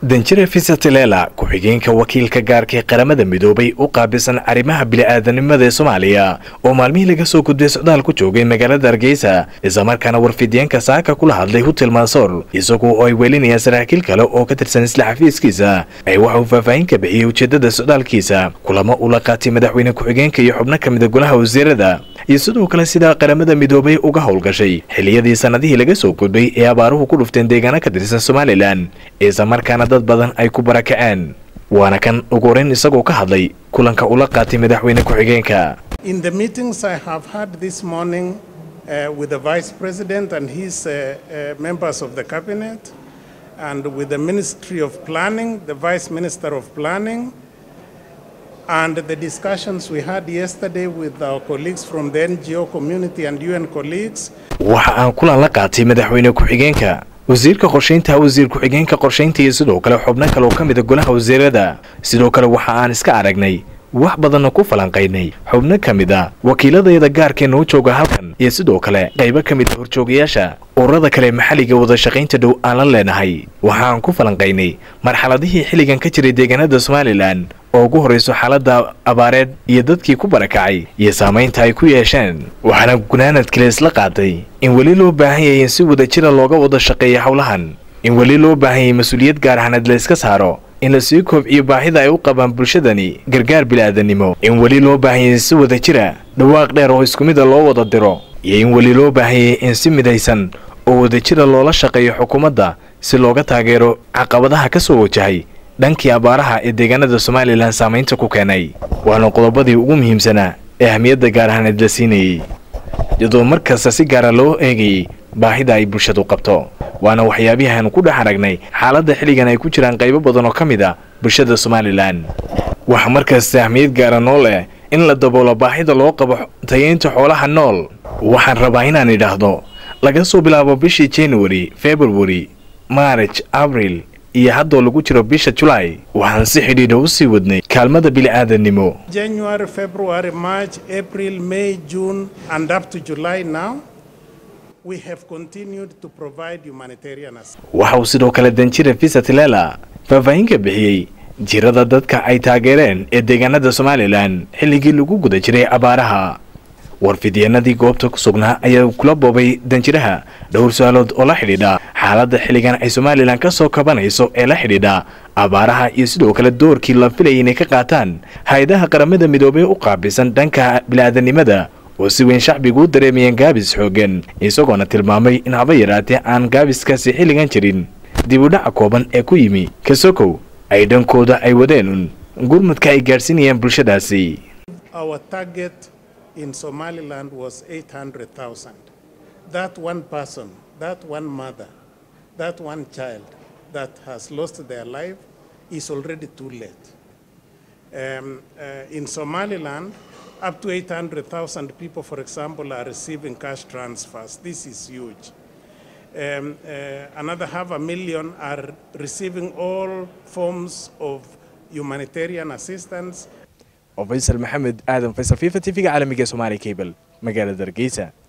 danjire fisatelela ku-xigeenka wakiilka gaarka ee qaramada midoobay u qaabilsan arrimaha bili-aadanimada ee soomaaliya oo maalmihii laga soo gudbay socdaal ku joogay magaalada hargeysa islamarkaana warfidiyeenka saaka kula hadlay hutel maasoor isagu oo ay welinayaan saraakiil kale oo ka tirsan isla xafiiskiisa ay waxa uu faahfaahin ka bixiyey ujeedada socdaalkiisa kulamo ula qaatay madaxweyne ku-xigeenka iyo xubno ka mida golaha wasiirada iyo sidoo kale sidaa qaramada midoobay uga howlgashay xiliyadii sanadihii laga soo gudbay ee abaaruhu ku dhufteen deegaano ka tirsan somalilan islamarkaana dad badan ay ku barakaceen waana kan ugu horeyn isagoo ka hadlay kulanka ula qaatay madaxweyne ku-xigeenka In the meetings I have had this morning uh, with the Vice President and his uh, uh, members of the Cabinet, and with the Ministry of Planning, the Vice Minister of Planning, and the discussions we had yesterday with our colleagues from the NGO community and UN colleagues, waxa aan kulan la qaatay madaxweyne ku-xigeenka wasiirka qorshaynta wasiir ku-xigeenka qorshaynta iyo sidoo kale xubno kale oo ka mida golaha wasiirada sidoo kale waxa aan iska aragnay wax badanna ku falanqaynay xubno ka mid a wakiiladayada gaarkee noo jooga halkan iyo sidoo kale qaybo ka mid a horjoogayaasha ururada kale maxalliga wadashaqaynta dhow aan la leenahay waxaan ku falanqaynay marxaladihii xilligan ka jiray deegaanada somalilan oo ugu horrayso xaaladda abaareed iyo dadkii ku barakacay iyo saamaynta ay ku yeesheen waxaana gunaanad kale isla qaatay in weli loo baahan yahay in si wada jira looga wada shaqeeya howlahan in weli loo baahan yahay mas-uuliyad gaar ahaanad la iska saaro in la sii koobciyo baahida ay u qabaan bulshadani gargaar bilaadanimo in weli loo baahan yahay si wada jira dhawaaq dheer oo isku mida loo wada diro iyo in weli loo baahan yahay in si midaysan oo wadajira loola shaqeeyo xukuumadda si looga taageero caqabadaha ka soo wajahay dhankii abaaraha ee deegaanada somalilan saamaynta ku keenay waana qodobadii ugu muhiimsanaa ee ahmiyadda gaar ahaaneed la siinayey iyadoo mar kasta si gaara loo eegayey baahida ay bulshadu qabto waana waxyaabihii aanu ku dhex aragnay xaaladda xilligan ay ku jiraan qaybo badan oo ka mid a bulshada somalilan waxa markasta ahmiyad gaara noo leh in la daboolo baahida loo qabo tayeynta xoolaha nool waxaan rabaa inaan idhaahdo laga soo bilaabo bishii january february march abril iyo haddoo lagu jiro bisha julaay waxaan si xidhiidha u sii wadnay kaalmada bili'aadanimo January, February, March, April, May, June, and up to July now, we have continued to provide humanitarian assistance. waxa uu sidoo kale danjire fisatelela faahfaahin ka bixiyey jirada dadka ay taageereen ee deegaanada somalilan xilligii lagu guda jiray abaaraha warfidyanadii goobta ku sugnaa ayaa kula boobay danjiraha dhowr su-aalood oo la xidhiidha xaaladda xilligan ay somalilan ka soo kabanayso ee la xidhiidha abaaraha iyo sidoo kale doorkii la filayay inay ka qaataan hay-adaha qaramada midoobay u qaabilsan dhanka bilaadanimada oo si weyn shacbigu u dareemayeen gaabis xooggan isagoona tilmaamay in haba yaraatee aan gaabiskaasi xilligan jirin dib u dhaca kooban ee ku yimi kasokow ay dhankooda ay wadeen gurmudka ay gaadhsiinayaan bulshadaasi Our target in Somaliland was 800,000. That one person, that one mother, that one child that has lost their life is already too late. Um, uh, in Somaliland, up to 800,000 people, for example, are receiving cash transfers. This is huge. Um, uh, another half a million are receiving all forms of humanitarian assistance oo faysal maxamed aadan faysal fifa t v-ga caalamiga ee somaali cable magaalada hargeysa